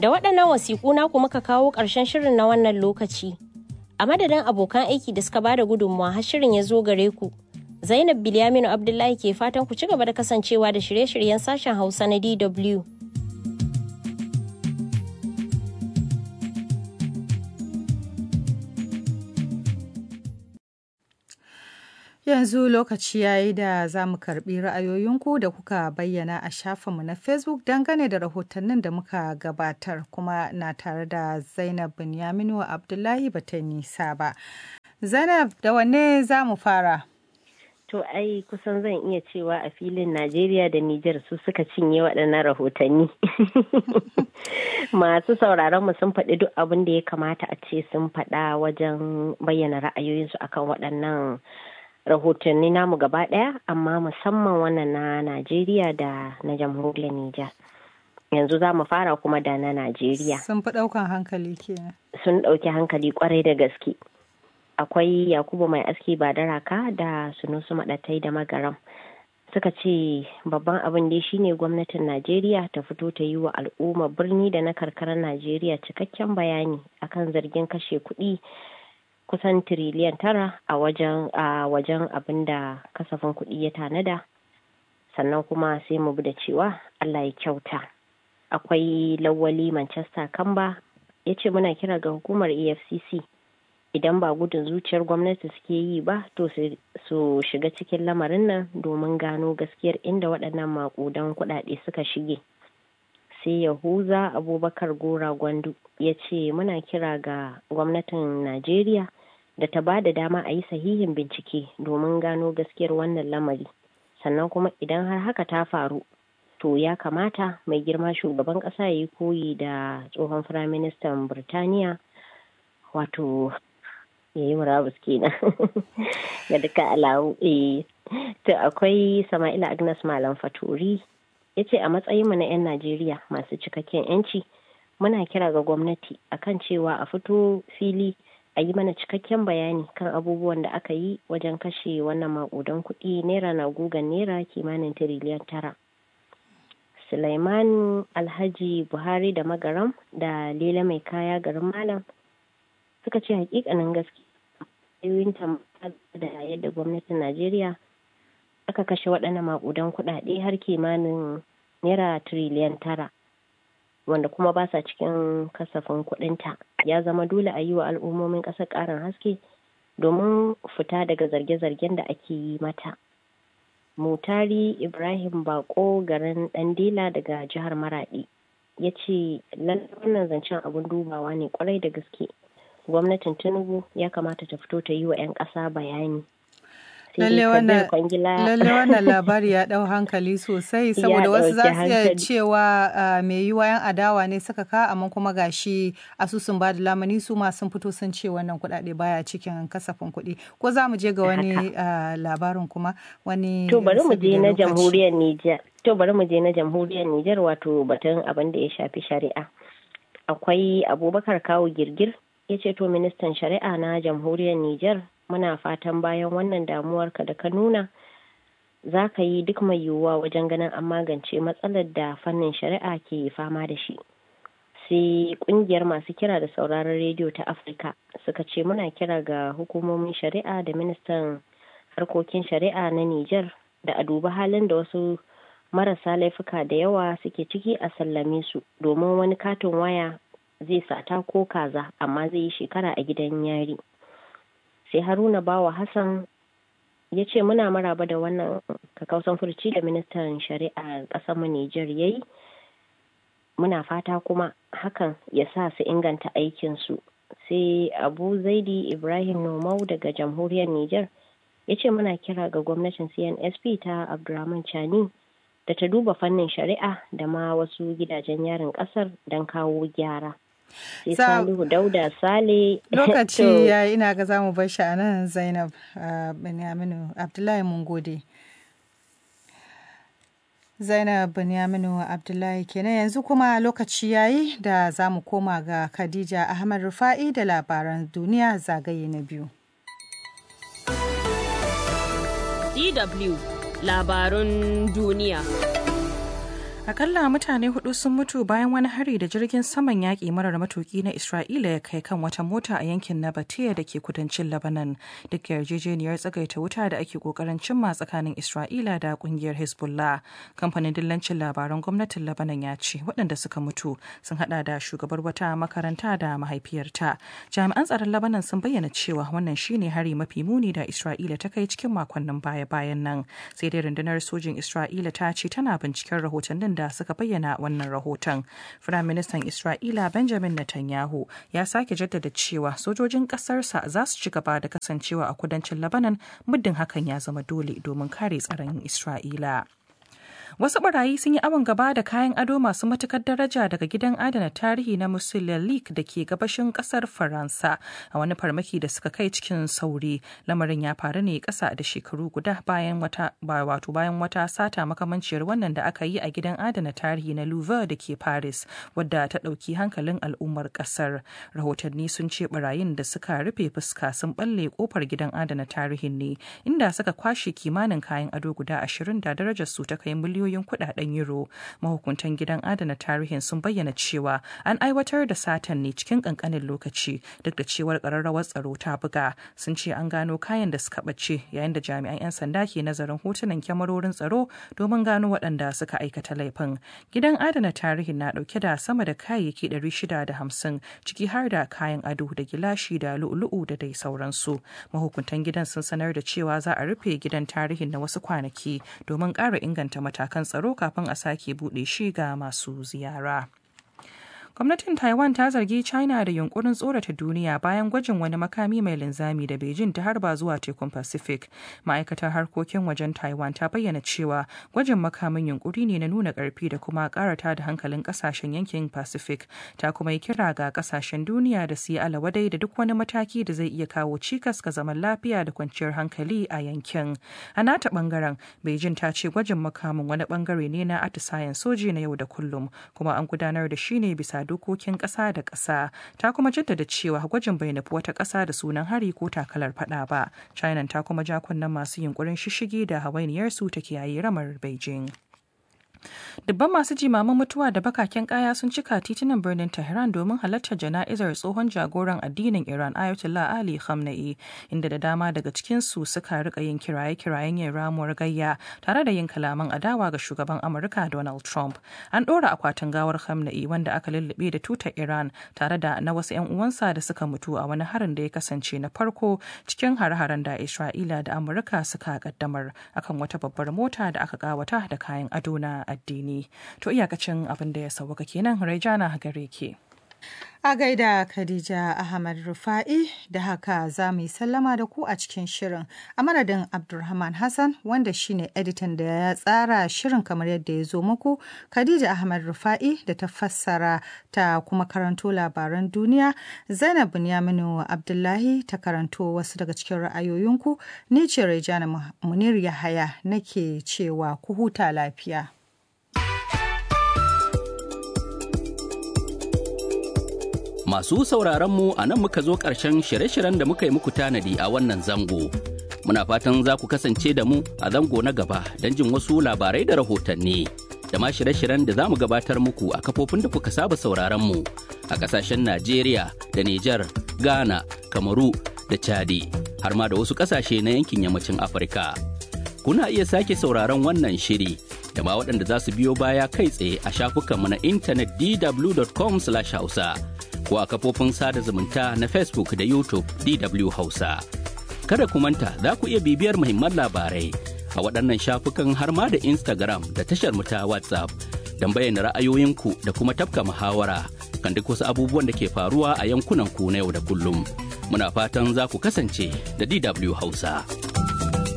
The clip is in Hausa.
Da waɗannan wasiƙu naku muka kawo ƙarshen shirin na wannan lokaci. A madadin abokan aiki da suka bada gudunmawa har shirin ya zo gare ku. Zainab Bilyaminu Abdullahi ke fatan ku ci gaba da kasancewa da shirye-shiryen sashen Hausa na DW. Yanzu lokaci ya yi da za mu karɓi ra'ayoyinku da kuka bayyana a shafinmu na Facebook dangane da rahotannin da muka gabatar kuma na tare da Zainab Binyaminu Abdullahi ba ta nisa ba. Zainab da wanne za mu fara? To ai kusan zan iya cewa a filin Najeriya da Nijar su suka cinye waɗannan rahotanni. Masu sauraron mu sun faɗi duk abin da ya kamata a ce sun faɗa wajen bayyana ra'ayoyinsu akan waɗannan rahotanni namu gaba ɗaya amma musamman wannan na Najeriya da na jamhuriyar Nijar. Yanzu za mu fara kuma da na Najeriya. Sun fi ɗaukan hankali kenan. Sun ɗauki hankali kwarai da gaske. Akwai Yakubu mai aski ba da raka da sunusu maɗatai da magaram. Suka ce babban abin dai shine gwamnatin Najeriya ta fito ta yi wa al'umma birni da na karkarar Najeriya cikakken bayani akan zargin kashe kuɗi kusan tiriliyan tara a wajen a wajen abin da kasafin kuɗi ya tanada sannan kuma sai mu bi da cewa Allah ya kyauta akwai lawali Manchester Kamba ya ce muna kira ga hukumar EFCC idan ba gudun zuciyar gwamnati suke yi ba to su shiga cikin lamarin nan domin gano gaskiyar inda waɗannan maƙudan kuɗaɗe suka shige sai yahuza abubakar gora gwandu ya ce muna kira ga gwamnatin najeriya da ta ba da dama a yi sahihin bincike domin gano gaskiyar wannan lamari sannan kuma idan har haka ta faru to ya kamata mai girma shugaban ƙasa ya yi koyi da tsohon firaministan birtaniya wato ya yi murabus kenan ga duka alawu to akwai sama'ila agnes malam faturi ya ce a matsayinmu na 'yan najeriya masu cikakken 'yanci muna kira ga gwamnati akan cewa a fito fili a yi mana cikakken bayani kan abubuwan da aka yi wajen kashe wannan makudan kuɗi naira na gugan naira kimanin tiriliyan tara Sulaiman Alhaji Buhari da Magaram da Lela mai kaya garin Malam suka ce hakikanin gaskiya da yadda gwamnatin Najeriya aka kashe waɗannan makudan kuɗaɗe har kimanin naira tiriliyan tara wanda kuma ba sa cikin kasafin kuɗinta ya zama dole a yi wa al'ummomin ƙasar ƙarin haske domin fita daga zarge-zargen da ake yi mata mutari ibrahim bako garin ɗandila daga jihar maradi ya ce wannan zancen abin dubawa ne kwarai da gaske gwamnatin tinubu ya kamata ta fito ta yi wa 'yan ƙasa bayani lalle wannan labari ya dau hankali sosai saboda wasu za su iya cewa mai yiwa yan adawa ne suka ka amma kuma gashi asusun ba da lamani su ma sun fito sun ce wannan kuɗaɗe baya cikin kasafin kuɗi ko za mu je ga wani labarin kuma wani to bari mu je na jamhuriyar Nijar to bari mu je na jamhuriyar Nijar wato batun abin da ya shafi shari'a akwai Abubakar Kawu Girgir ya ce to ministan shari'a na jamhuriyar Nijar muna fatan bayan wannan damuwarka da ka nuna za ka yi duk mai yiwuwa wajen ganin an magance matsalar da fannin shari'a ke fama da shi sai kungiyar masu kira da sauraron rediyo ta afirka suka ce muna kira ga hukumomin shari'a da ministan harkokin shari'a na niger da a duba halin da wasu marasa laifuka da yawa suke ciki a sallame su domin wani katin waya zai sata ko kaza amma zai yi shekara a gidan yari sai haruna bawa hassan ya ce muna maraba da wannan kakausan furci da ministan shari'a ƙasar mu Nijar ya yi muna fata kuma hakan ya sa su inganta aikinsu sai abu zaidi ibrahim nomau daga jamhuriyar Nijar ya ce muna kira ga gwamnatin cnsp ta abdulrahman chani da ta duba fannin shari'a da ma wasu gidajen yarin ƙasar don kawo gyara sai Salihu Dauda Sale. Lokaci ya ina ga zamu bar shi a nan Zainab Binyaminu Abdullahi mun gode. Zainab Binyaminu Abdullahi kenan yanzu kuma lokaci yayi da za mu koma ga Khadija Ahmad Rufa'i da labaran duniya zagaye na biyu. DW labarun duniya. Akalla mutane hudu sun mutu bayan wani hari da jirgin saman yaƙi marar matuƙi na Isra'ila ya kai kan wata mota a yankin Nabatea da ke kudancin Lebanon. Duk yarjejeniyar tsagaita wuta da ake ƙoƙarin cimma tsakanin Isra'ila da ƙungiyar Hezbollah. Kamfanin dillancin labaran gwamnatin Lebanon ya ce waɗanda suka mutu sun haɗa da shugabar wata makaranta da mahaifiyarta. Jami'an tsaron Lebanon sun bayyana cewa wannan shine hari mafi muni da Isra'ila ta kai cikin makonnin baya-bayan nan. Sai dai rundunar sojin Isra'ila ta ce tana binciken rahotannin da suka bayyana wannan rahoton. Firaministan Isra'ila Benjamin Netanyahu ya sake jaddada cewa sojojin ƙasarsa za su ci gaba da kasancewa a kudancin Lebanon muddin hakan ya zama dole domin kare tsaron Isra'ila. Wasu barayi sun yi awon gaba da kayan ado masu matukar daraja daga gidan adana tarihi na Musulalik da ke gabashin kasar Faransa a wani farmaki da suka kai cikin sauri. Lamarin ya faru ne kasa da shekaru guda bayan wata wato bayan wata sata makamanciyar wannan da aka yi a gidan adana tarihi na Louvre da ke Paris wadda ta ɗauki hankalin al'ummar kasar. Rahotanni sun ce barayin da suka rufe fuska sun balle kofar gidan adana tarihin ne inda suka kwashe kimanin kayan ado guda ashirin da darajar su ta kai miliyoyin miliyoyin kudaden euro mahukuntan gidan adana tarihin sun bayyana cewa an aiwatar da satan ne cikin kankanin lokaci duk da cewar kararrawar tsaro ta buga sun ce an gano kayan da suka bace yayin da jami'an 'yan sanda ke nazarin hotunan kyamarorin tsaro domin gano waɗanda suka aikata laifin gidan adana tarihin na ɗauke da sama da kayayyaki 650 ciki har da kayan ado da gilashi da lu'ulu'u da dai sauransu mahukuntan gidan sun sanar da cewa za a rufe gidan tarihin na wasu kwanaki domin ƙara inganta matakan tsaro kafin a sake buɗe shi ga masu ziyara. gwamnatin taiwan ta zargi china da yunkurin tsorata duniya bayan gwajin wani makami mai linzami da beijing ta harba zuwa tekun pacific ma'aikatar harkokin wajen taiwan ta bayyana cewa gwajin makamin yunkuri ne na nuna karfi da kuma karata da hankalin kasashen yankin pacific ta kuma yi kira ga kasashen duniya da su yi alawadai da duk wani mataki da zai iya kawo cikas ga zaman lafiya da kwanciyar hankali a yankin a nata bangaren beijing ta ce gwajin makamin wani bangare ne na atisayen soji na yau da kullum kuma an gudanar da shi ne bisa dokokin ƙasa da ƙasa ta kuma jaddada cewa gwajin bai nufi wata ƙasa da sunan hari ko takalar fada ba china ta kuma ja kunnen masu yunkurin shishigi da hawainiyarsu ta kiyaye ramar beijing Dubban masu jimaman mutuwa da bakaken kaya sun cika titunan birnin Tehran domin halartar jana'izar tsohon jagoran addinin Iran Ayatollah Ali Khamenei inda da dama daga cikinsu suka rika yin kiraye-kirayen yin ramuwar gayya tare da yin kalaman adawa ga shugaban Amurka Donald Trump. An ɗora akwatin gawar Khamenei wanda aka lullube da tutar Iran tare da na wasu 'yan uwansa da suka mutu a wani harin da ya kasance na farko cikin hare-haren da Isra'ila da Amurka suka kaddamar akan wata babbar mota da aka kawata da kayan ado na addini. To iyakacin abin da ya sauwaka kenan Raijana gare ke. A gaida Khadija Ahmad Rufa'i da haka za mu yi sallama da ku a cikin shirin a madadin Abdulrahman Hassan wanda shine editan da ya tsara shirin kamar yadda ya zo muku Khadija Ahmad Rufa'i da ta fassara ta kuma karanto labaran duniya Zainab Bunyaminu Abdullahi ta karanto wasu daga cikin ra'ayoyinku ni ce Raijana Munir Yahaya nake cewa ku huta lafiya. Masu sauraronmu a nan muka zo ƙarshen shirye-shiryen da muka yi muku tanadi a wannan zango. Muna fatan za ku kasance da mu a zango na gaba don jin wasu labarai da rahotanni. Da ma shirye-shiryen da za mu gabatar muku a kafofin da kuka saba sauraronmu a ƙasashen Najeriya da Nijar, Ghana, Kamaru da Chadi, har ma da wasu ƙasashe na yankin yammacin Afirka. Kuna iya sake sauraron wannan shiri da ma waɗanda za su biyo baya kai tsaye a shafukanmu na intanet dw.com/hausa. ko a kafofin sada zumunta na Facebook da YouTube DW Hausa. Kada ku manta za ku iya bibiyar muhimman labarai a waɗannan shafukan har ma da Instagram da tashar ta WhatsApp don bayyana ra'ayoyinku da kuma tafka muhawara kan duk wasu abubuwan da ke faruwa a yankunan ku na yau da kullum. Muna fatan za ku kasance da DW Hausa.